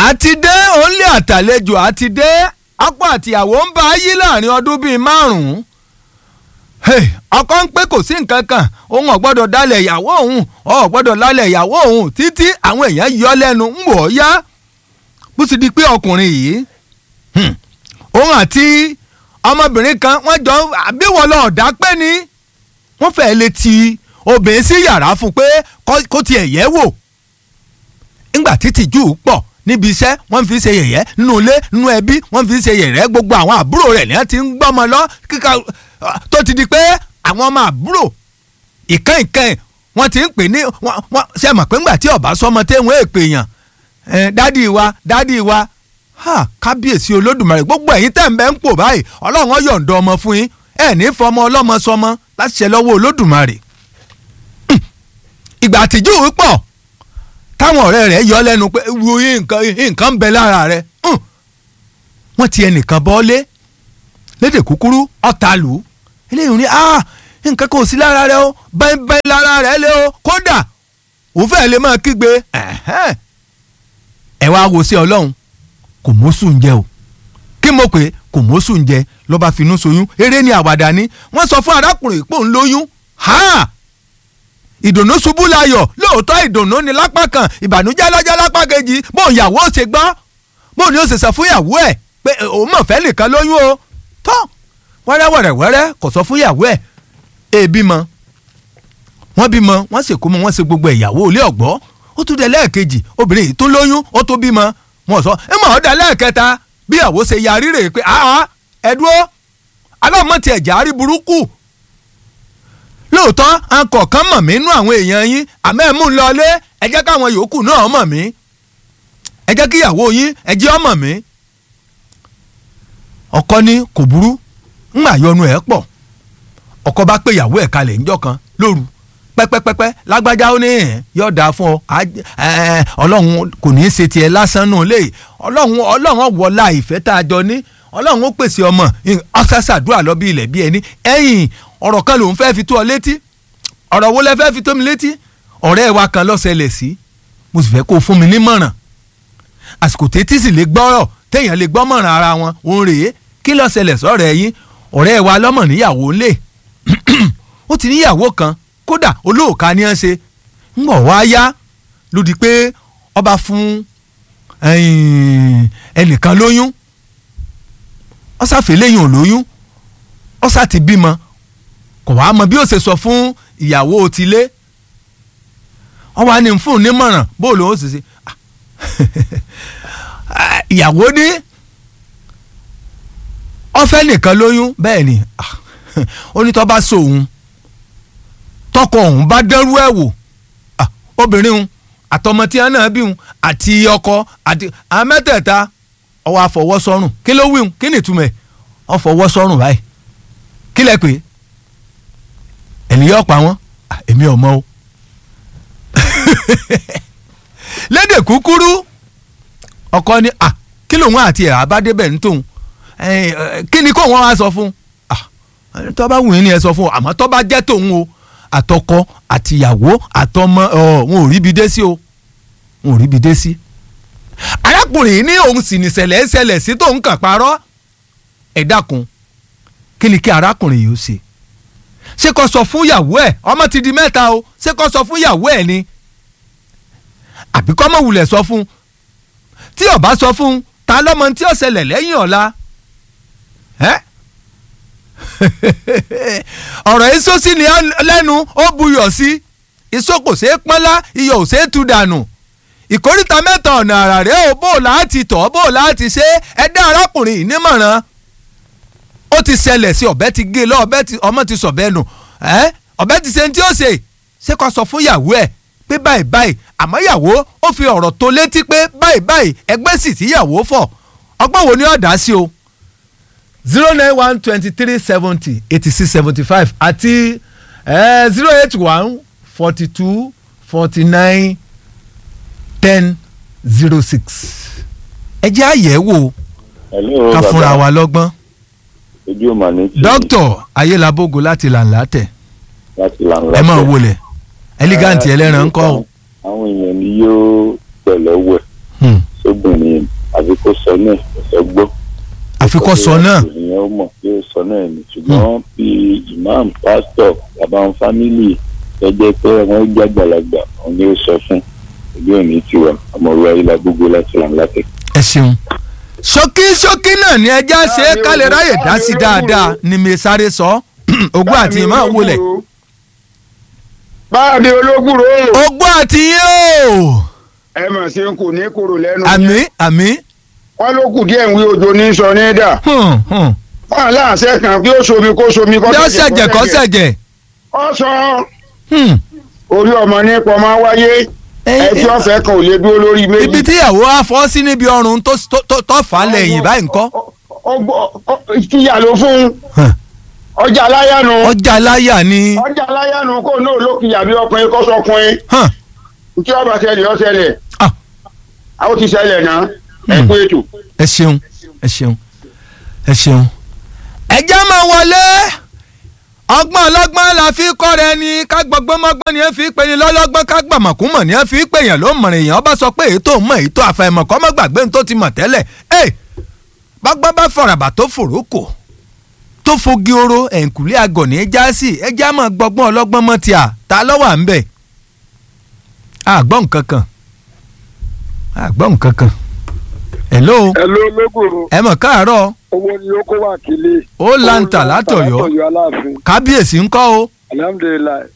àti dé òǹlé àtàlejò àti dé ọkọ àtìyàwó ń bá yí láàrin ọdún bíi márùn-ún ọkọ ń pé kò sí nǹkan kan òun ò gbọ́dọ̀ dálẹ̀ ìyàwó òun ò gbọ́dọ̀ dálẹ̀ ìyàwó òun títí àwọn èèyàn yọ lẹ́nu ń wò ó yá bó sì di pé ọkùnrin yìí òun àti ọmọbìnrin kan wọ́n jọ àbíwọ̀ lọ ọ̀dà pé ni wọ́n fẹ́ẹ́ lè ti obìnrin sí yàrá fún pé kó tiẹ̀ yẹ̀ wò ńgbà títí jù pọ̀ níbi iṣẹ́ wọ́n fi ṣe yẹ̀yẹ́ nínú ilé nínú ẹbí wọ́n fi ṣe yẹ̀yẹ́ gbogbo àwọn àbúrò rẹ̀ ní wọ́n ti ń gbọ́mọ lọ kíkà tó ti di pé àwọn ọmọ àbúrò ìkànnì ìkànnì wọ́n ti ń pè ní wọ́n ṣe mọ̀ pé ńgbà tí ọba sọmọ tẹ́wọ̀n èpè yàn dádì wa dádì wa kábíyèsí olódùmarè gbogbo ẹ̀yin tẹ̀ ń bẹ́ ń pò báyìí ọlọ́run ó yọ̀ǹda ọmọ fún yín ẹ̀ ní fọmọ ọlọ́mọ sọmọ láti ṣe lọ́wọ́ olódùmarè ìgbà àtijọ́ pọ̀ táwọn ọ̀rẹ́ rẹ̀ yọ lẹ́nu pé wo nǹkan nǹkan ń bẹ lára rẹ̀ wọ́n ti ẹnìkan bọ́lé lédè kúkúrú ọ̀tá lù ú eléyìí ní ah nǹkan kò sí lára rẹ̀ o bẹ́ẹ̀ bẹ́ẹ̀ lára rẹ̀ lé o kódà òun fẹ́ẹ́ lè máa kígbe ẹ wá wo sí ọlọ́run kò mọ́sùn jẹ o kí mo pè kò mọ́sùn jẹ lọ́ba finú soyún eré ni àwàdà ni wọ́n sọ fún arákùnrin pò ń lóyún ha ìdùnnú ṣubú layọ̀ lóòótọ́ ìdùnnú ni lápá kan ìbànújẹ́ lọ́jọ́ lápá kejì bóun ìyàwó ṣe gbọ́ bóun ni ó ṣe sọ fún ìyàwó ẹ̀ pé òun mọ̀ fẹ́ nìkan lóyún o tọ́ wẹ́rẹ́wẹ́rẹ́wẹ́rẹ́ kò sọ fún ìyàwó ẹ̀ èébí mọ wọ́n bímọ wọ́n sì kó mọ wọ́n ṣe gbogbo ìyàwó ilé ọ̀gbọ́ ó tún dé lẹ́ẹ̀kejì obìnrin yìí tún lóyún ó tún bímọ wọ́n sọ ẹ mọ̀ ọ́ dá lẹ́ẹ̀kẹta bí ìyàwó ṣe yarí rè pé àá ẹ̀dúró aláàmọ̀tì ẹ̀jẹ̀ àrí burúkú lóòótọ́ akọ̀ọ̀kan mọ̀ mí nú àwọn èèyàn yín àmọ́ ẹ̀ mú un lọlé ẹ jẹ́ káwọn yòókù náà mọ̀ mí ẹ jẹ́ kí ìyàwó yín ẹ jẹ́ ọmọ mi. ọkọ ní kò burú ńgbà yọnu ẹ̀ pọ̀ ọkọ bá pé ìyàwó ẹ̀ kalẹ̀ ńjọ́ kan lóru pẹ́pẹ́pẹ́pẹ́ lágbájá ó ní ẹ̀ yóò dáa fún ọ ọlọ́run kò ní í ṣe tiẹ̀ lásán nù lé ọlọ́run ọlọ́run wọlá ìfẹ́ tá a jọ ní ọlọ́run ó pèsè ọmọ ọ̀sásàdúrà lọ bí ilẹ̀ bí ẹni ẹ̀yìn ọ̀rọ̀ kan lòun fẹ́ fi tó ọ létí ọ̀rọ̀ wo lẹ fẹ́ fi tó mi létí ọ̀rẹ́ wa kan ló ṣẹlẹ̀ sí mo sì fẹ́ kó o fún mi nímọ̀ràn àsìkò tètè sì lè gbọ́rọ̀ téèyàn lè gbọ́mọ̀ràn ara wọn òun rèé kí ló ṣẹlẹ̀ sọ̀rọ̀ ẹ̀yìn ọ̀rẹ́ wa lọ́mọ níyàwó ńlẹ̀ ó ti níyàwó kan kódà olóòka ni ẹ ṣe ń bọ̀ wá yá lódì pé ọba fún ẹnìkan lóyún ọ̀sáfẹ́ lẹ́yìn ò lóyún ọ̀sá ti bímọ kò wá mọ bí ó ṣe sọ fún ìyàwó tilé wọ́n wá ní fún un nímọ̀ràn bóòlù ó sì ṣe ìyàwó ní ọ̀fẹ́ nìkan lóyún bẹ́ẹ̀ ni ó ní tó bá so òun tọkọ òun bá dẹrú ẹ̀ wò obìnrin òun àtọmọ tí wọn náà bí òun àti ọkọ àti àwọn mẹ́tẹ̀ẹ̀ta ọwọ́ àfọwọ́sọ́rùn kí ló wí òun kí ni ìtumọ̀ ẹ̀ ọfọwọ́sọ́rùn báyìí kí lẹ pé ènìyàn pa wọn èmi ò mọ o lédè kúkúrú ọkọ ni à kí lòun àti ẹ̀ àbádébẹ̀ ń tóun kí ni kó wọn wá sọ fún tó bá wù yín ni ẹ sọ fún o àmọ́ tó bá jẹ́ tòun o àtọkọ àtìyàwó àtọmọ wọn ò ríbi dé sí o wọn ò ríbi dé sí. arákùnrin yìí ní òun sì ní ṣẹlẹ̀ ṣẹlẹ̀ sí tóun kàn parọ́ ẹ dákun kí ni kí arákùnrin yìí ó ṣe ṣé kó sọ fún ìyàwó ẹ̀ ọmọ ti di mẹ́ta o ṣé kó sọ fún ìyàwó ẹ̀ ni àbí kó mọ̀ wulẹ̀ sọ fún tí ó bá sọ fún ta lọ́mọ tí ó ṣẹlẹ̀ lẹ́yìn ọ̀la ẹ́ ọ̀rọ̀ èso sí ni lẹ́nu ó buyọ̀ sí iṣó kò ṣeé pọ́nlá iyọ̀ ò ṣeé tú dànù ìkóríta mẹ́ta ọ̀nà àrà rẹ̀ ó bò láti tọ̀ bò láti ṣe ẹ dá arákùnrin yìí nímọ̀ràn ó ti ṣẹlẹ̀ sí ọ̀bẹ ti gé lọ ọ̀bẹ ti ọmọ ti sọ̀bẹ nù ẹ́ ọ̀bẹ ti ṣe ní tí ó ṣe ṣé kó sọ fún ìyàwó ẹ̀ pé báyìí báyìí àmọ́ ìyàwó ó fi ọ̀rọ̀ tó létí pé báyìí báyìí ẹgbẹ́ sì tí ìyàwó fọ̀ ọgbọ́n wo ni ó dá sí o zero nine one twenty three seventy eighty six seventy five àti zero eight one forty two forty nine ten zero six ẹ jẹ́ àyẹ̀wò Hello, ká bàbá. fúnra wa lọ́gbọ́n ojú mà ní tí dókítà ayélabogo láti làǹlà tẹ̀ láti lànà ẹ máa wọlé ẹlígáǹtì ẹlẹ́ran ń kọ́ o. àwọn èèyàn ni yóò pẹ̀lẹ́ wẹ̀ Hmm. sóbìnrin náà ẹ̀sọ́ gbọ́. àfikọ́ sọ náà ìyẹn ó mọ̀ pé ó sọ náà ni ṣùgbọ́n bí imam pastor bàbá wọn fámìlì tọ́jẹ́ pé wọ́n jẹ́ àgbàlagbà wọn ni ó sọ fún ìlú òní tiwa ọmọ ìwà ilà gbogbo láti làm látẹ̀. ẹ ṣeun ṣókí ṣókí náà ni ẹja ṣe é kálẹ̀ ráyè dá sí dáadáa ni mi sáré sọ ogún àti ìmọ̀ wọlé báàbí ológùrò ogún àti yín o ẹ mọ̀ sí n kò ní kúrò lẹ́nu àmì àmì wọn ló kù díẹ̀ ń wí ojo ní sọ ní dà hùn hùn wọn láǹṣẹ kan kí ó somi kó somi kó bí ó ṣẹ̀jẹ̀ kó ṣẹ̀jẹ̀ ọ sọ hùn. orí ọmọ nípa ọmọ wáyé ẹjọ́ ọ̀fẹ́ kan ò lè dúró lórí méjì. ibi tí ìyàwó á fọ́ sí níbi ọrùn tó tó tó fà á lẹ́yìn báyìí ńkọ́. kíyà ló fún Hàn. ọjà aláyànú ọjà láyà ni ọjà aláyànú kó náà ló kíyà bí ọkùnrin kó sọkùnrin hàn, tí ọba ṣẹlẹ̀ ọ ṣẹlẹ̀ ah, àwọn ti ṣẹlẹ̀ náà ẹ Hmm. kú ètò. ẹ ṣeun ẹ ṣeun ẹ ṣeun. ẹjẹ́ máa wọlé ọgbọ́n ọlọ́gbọ́n la fi kọ́ rẹ ni ká gbọ́gbọ́n mọ́gbọ́n ni ẹ fi pè ní lọ́lọ́gbọ́n ká gbàmọ̀kúmọ̀ ni ẹ fi pè yàn ló mọ̀rìn èèyàn bá sọ pé èyí tó mọ̀ èyí tó àfàìmọ̀ kọ́ mọ́ gbàgbé ní tó ti mọ̀ tẹ́lẹ̀ ẹ bọ́gbọ́n bá fọ̀ràbà tó fòrókò tó fogi oro ẹ̀ǹkùlé agọ̀ ní já sí ẹjẹ́ á máa gbọ́gbọ́n ọlọ́gbọ́n mọ́ ti à ta lọ́wọ́ à ń bẹ̀ àgbọ̀n nǹkan kan àgbọ̀n nǹkan kan hello Hello ológùrò ẹ mọ̀ káàárọ̀ owó ni ó kó wà kílé. ó láǹtà látọ̀yọ́ látọ̀yọ́ aláàfin kábíyèsí ńkọ́ o. alhamdulilayi.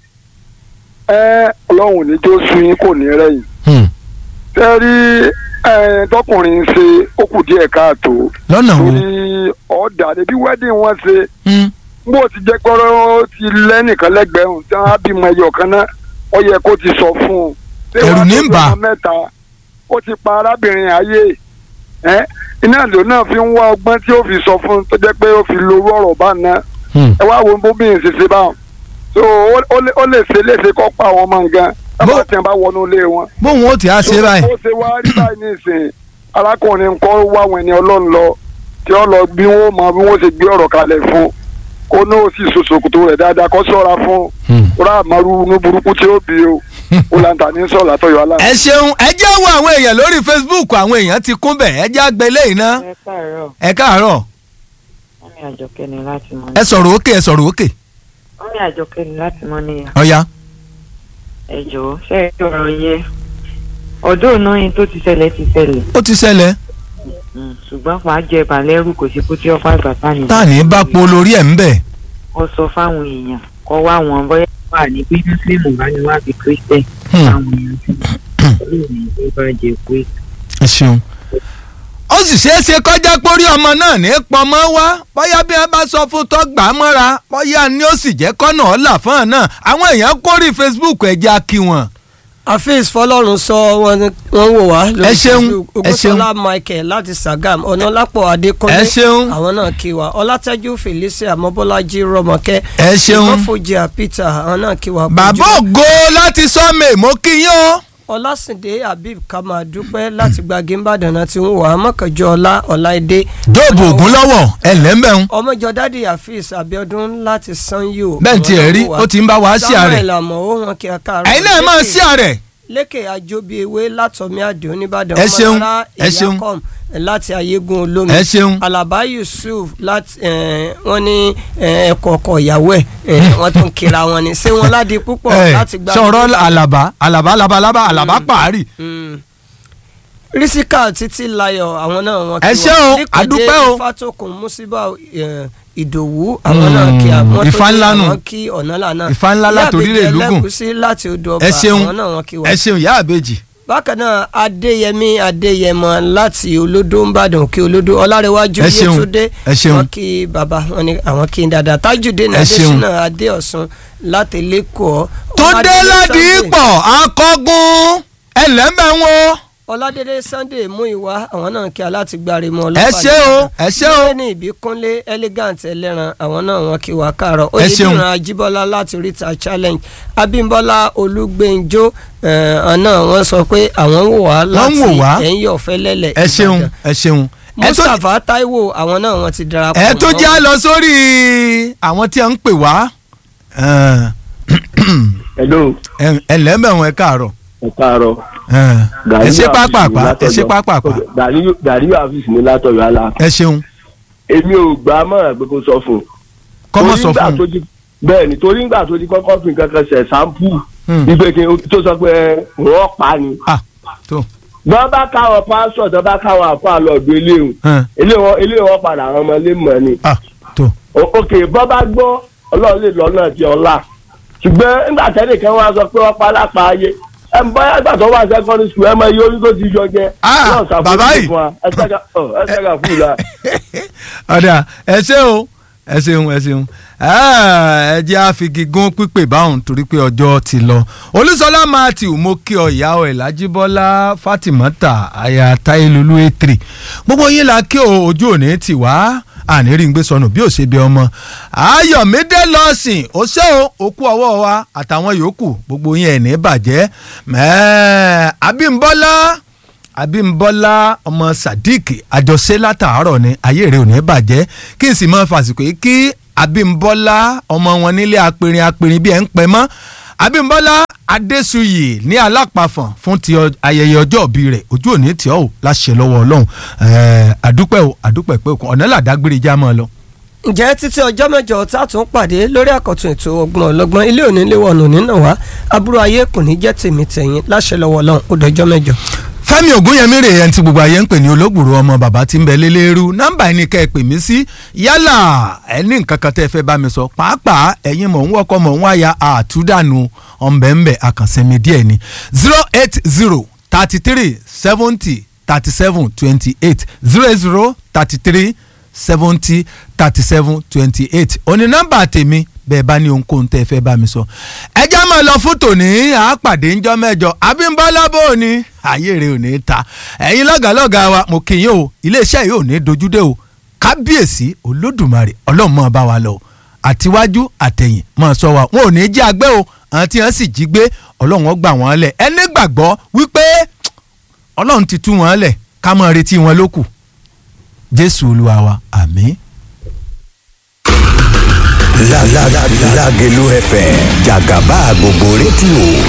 ẹ ọlọ́run ní jó sun yín kò ní rẹ̀yìn. Hmm. tẹ́ rí ẹ, tọkùnrin ń ṣe ó kù díẹ̀ káàtó. lọ́nà wo. torí ọ̀dà débi wedding wọn ṣe Hmm. bó ti jẹ́ gbọ́rọ́ ti lẹ́nìkan lẹ́gbẹ̀ẹ́ hùn tí wọ́n á bímọ ẹyọ kan náà ó yẹ kó ti sọ fún un. Ṣé Ẹ̀rù wàá ní tó ń bà. bímọ mẹ́ta ó ti pa arábìnrin ayé ẹ iná ìlú náà fi ń wá ọgbọ́n tí ó fi sọ fún un tó jẹ́ pé ó fi lo owó ọ̀rọ̀ bá ná Hmm. ẹ wá wo bóbìnrin ṣe ṣe báwọn so ó- ó lè- ó lè ṣe léṣe kọ́ pa àwọn ọmọ nǹkan Bó- tábà tí wọn bá wọnú ilé wọn. bóun ó ti á ṣe báyìí. ó ṣe wá rí báyìí nísìnyí arákùnrin kọ́ wá àwọn ẹni ọlọ́run lọ tí ó lọ bí wọ́n mọ bí wọ́n ṣe gbé ọ̀rọ̀ kalẹ̀ fún kó náà sì ṣòṣòkòtò rẹ̀ dáadáa kó ṣọ́ra fún Hmm. rà àmọ́rú inú burúkú tí ó bí o ó làǹtà ní sọ̀rọ̀ àtọ̀yọ̀ aláàbò. ẹ ṣeun ẹ jẹ́ wo àwọn èèyàn lórí Facebook àwọn èèyàn ti kún bẹ̀ ẹ jẹ́ àgbẹ̀ lẹ́yìn náà ẹ káàárọ̀ ẹ káàárọ̀ wọ́n ní àjọkẹ́ ni láti mọ́ ẹ sọ̀rọ̀ òkè ẹ sọ̀rọ̀ òkè wọ́n ní àjọkẹ́ ni láti mọ́ níyà ọ̀ya. ẹ jọ̀ọ́ ṣe é kí ọ̀rọ̀ yẹ ọdún náà yín tó ti ṣẹlẹ̀ ti ṣẹlẹ̀ ó ti ṣẹlẹ̀ Mm, ṣùgbọ́n fàá jẹ balẹ̀rù kò sí kó tí ọ̀pá ìgbàpá ni. tá à ní bá po lórí ẹ̀ ń bẹ̀. ó sọ fáwọn èèyàn kọ́ wá wọn bóyá wà ní bí mùsùlùmí bá ní wá bí kírísítẹ̀ Hmm. fáwọn èèyàn sí olóòní tó bá jẹ pé ẹ ṣeun. ó sì ṣeé ṣe kọjá pórí ọmọ náà ní pọmọ wá bóyá bí wọn bá sọ fún tó gbà á mọ́ra bóyá ni ó sì jẹ́ kọ́nà ọ̀là fún ọ̀ náà àwọn èèyàn kórì Facebook ẹ̀jẹ̀ kí wọn. afeez fọlọ́run sọ wọn ni wọ́n wò wá lórí Ẹ ṣeun, Facebook. ẹ ṣeun. ogunṣọlá michael láti sagam ọ̀nàlápọ̀ adékọ́lé Ẹ ṣeun. àwọn náà kí wa ọlátẹ́jú felicia mọ́bọ́lájí rọmọkẹ́ ẹ ṣeun. ìmọ̀fojì peter àwọn náà kí wa bàbá Bójú- ògo láti sọ́mẹ̀ mo kí yín o. ọlásìndé habib kama dúpẹ́ láti gbàgé ńbàdàn náà ti ń wà á mọ̀kànjọ́ ọlá ọláìdé dóòbù ògún lọ́wọ́ ẹ̀ lẹ́mbẹ̀ún. ọmọjọ dádì afeez abiodun láti sanyo bẹ́ẹ̀ tí ẹ rí ó ti ń bá wa sí ààrẹ. samuel àmọ́ ó wọn kí a káàárọ̀ ẹ̀yin náà máa sí ààrẹ. lékè àjọbí ewé látọmí àdìo nìbàdàn Ẹ ṣeun, ọmọlára ẹ ṣeun. ìyákọm láti ayégun olómi ẹ ṣeun. alaba yusuf láti eh, wọn ní ẹkọ ọkọ ìyàwó ẹ eh, wọn tún kíra wọn ni ṣé wọn ládi púpọ̀ ẹ láti gba sọ̀rọ̀ àlàbá àlàbá labalábá àlàbá pàárì. Mm. rísíkà títí layọ̀ àwọn náà wọn Ẹ ṣé o, Nípàdé àdúpẹ́ o. ìfàtòkùn musiba eh, ìdòwú àwọn náà kí àwọn Ifá ńlá nù. àwọn kí ọ̀nà lànà Ifá ńlá látòrílẹ̀ Lúgùn. ẹlẹ́gùsí láti odò ọba ẹ ṣeun àwọn náà wọn kí wọn ẹ ṣeun ìyá àbèjì. bákan náà adéyẹmí adéyẹmọ láti olódó ńbàdàn kí olódó ọlárẹwájú Ẹ ṣeun, yétúndé ẹ ṣeun. wọn kí bàbá wọn ni àwọn kí n dáadáa tájùdé Ẹ ṣeun. adésínà adéọ̀sùn láti lẹ́kọ̀ọ́ tó dé ládìípọ̀ akọ́gun ẹlẹ́mbẹ̀wọ̀n. ọládélé sunday mú ìwá àwọn náà kí alátìgbàre mọ ẹ ṣé o ẹ ṣé o. ní ìbíkúnlé elegant ẹlẹ́ran àwọn náà wọn kí wá káàárọ̀ Ẹ ṣeun. oyèdìran ajíbọ́lá láti oríta challenge abímbọ́lá olúgbẹ́njọ́ ọ̀nà wọn sọ pé àwọn wò wá láti wò wá. ẹ̀yìn ọ̀fẹ́ lẹ́lẹ̀ ẹ ṣeun ẹ ṣeun. ẹ tó mustapha taiwo àwọn náà wọn ti darapọ̀ ẹ tó mọ́. jẹ́ á lọ sórí àwọn tí a ń pè wá. hello ẹlẹ́mbẹ̀wọ̀n ẹ káàárọ̀. ẹ káàárọ̀. ẹ ṣe pápápá ẹ ṣe pápápá. gàríyà àfíìsì ní látọ̀yọ̀ àlà. ẹ ṣeun. èmi ò gbà á mọ̀ràn pé kó sọ fún un. kọ́mọ sọ Torí fún nígbà tó un. ti- bẹ́ẹ̀ ni torí nígbà tó ti kọ́kọ́ fi nǹkan kan ṣẹ̀ sáńpù ìgbé kí tó sọ pé wọ́n pa ni. tó. bọ́n bá káwọn pásọ̀ tó bá káwọn àfa lọ́ọ̀dún eléhùn eléhùn eléhùn padà àwọn ọmọ ilé mọ̀ ni. tó. òkè bọ́n bá gbọ́ ọlọ́run lè lọ́nà ti ọ̀la ṣùgbọ́n nígbà tẹ́lẹ̀ kan wá sọ pé wọ́n pa lápá ayé ẹ ń bọ́yá ìgbà tó wà secondary school ẹ mọ iye orí tó ti yọ jẹ. Ọlọ́run ṣàforíjì bàbá yìí. fún wa. ẹ ṣẹ́ka ọ, ẹ ṣẹ́ka fún ìlà. ọ̀dà ẹ ṣé o ẹ ṣeun ẹ ṣeun Ah, ẹ jẹ́ àfigi gún pípé báwọn torí pé ọjọ́ ti lọ olúṣọlá matthew mo kí ọ ìyá ọ ìlàjíbọ́lá fatimata aya táyélólú ètèrè gbogbo yín la kí o ojú òní tì wá àníri ń gbé sọnù bí ó ṣe bí ọmọ ayọ̀mídé lọ́sìn ó ṣe o òkú ọwọ́ wa àtàwọn yòókù gbogbo yín ẹ̀ ní bàjẹ́ mẹ́ẹ̀ẹ́ abímbọ́lá abímbọ́lá ọmọ sadiq àjọṣe látàárọ̀ ni ayé rẹ̀ ò ní bàjẹ́ kí n sì mọ fàsìkò yìí kí abímbọ́lá ọmọ wọn nílé apẹ̀rin apẹ̀rin bí ẹ̀ ń pẹ́ mọ́ abímbọ́lá adésuyì ní alápàfọ̀n fún ti ọ- ayẹyẹ ọjọ́ òbí rẹ̀ ojú òní tí ọ́ ò láṣẹ lọ́wọ́ ọlọ́run ẹ̀ẹ́ àdúpẹ́ o àdúpẹ́ pé òkun ọ̀nà làdágbére já mọ́ ọ lọ. ǹjẹ́ títí ọjọ́ mẹ́jọ tá a tún pàdé lórí àkọ́tún ètò ọgbọ́n ọlọ́gbọ́n ilé òní lé wọnù nínà wá aburú ayé kò ní jẹ́ tèmi tẹ̀yìn láṣẹ lọ́wọ́ ọlọ́run ó dọjọ́ mẹ́jọ. fẹ́mi ògúnyẹmí rè ẹni tí gbogbo ayé ń pè ní olóògbòrò ọmọ bàbá tí ń bẹ lélẹ́rú nọ́mbà ẹni kẹ́ ẹ pè mí sí yálà ẹni nǹkan kan tẹ́ ẹ fẹ́ bá mi sọ pàápàá ẹ̀yin mọ̀ ń wọ́kọ́ mọ̀ ń wáyà àtúndànù ọ̀nbẹ̀ǹbẹ̀ àkànṣẹ́mi díẹ̀ ni zero eight zero thirty three seventy thirty seven twenty eight zero eight zero thirty three seventy thirty seven twenty eight òní nọ́mbà tèmi bẹ́ẹ̀ bá ní ohunkóhun tẹ́ ẹ fẹ́ bá mi sọ. ẹ já máa lọ fún tòní àápàdé ńjọ́ mẹ́jọ abímbọ́lá bò ní ayé rẹ̀ ò ní ta ẹ̀yin lọ́gàlọ́gà wa mo kì í yín o iléeṣẹ́ yìí ò ní dojúdé o kábíyèsí olódùmarè ọlọ́run máa bá wa lọ o àtiwájú àtẹ̀yìn máa sọ wa wọn ò ní jí agbẹ́ o àwọn tí wọ́n sì jí gbé ọlọ́run ó gbà wọ́n lẹ̀ ẹni gbàgbọ́ wípé ọlọ́run ti tú wọn lẹ̀ ká máa retí wọn lókù jésù olúwa wa àmín. La la la Lágelú FM jàgàbá gbogbo rédíò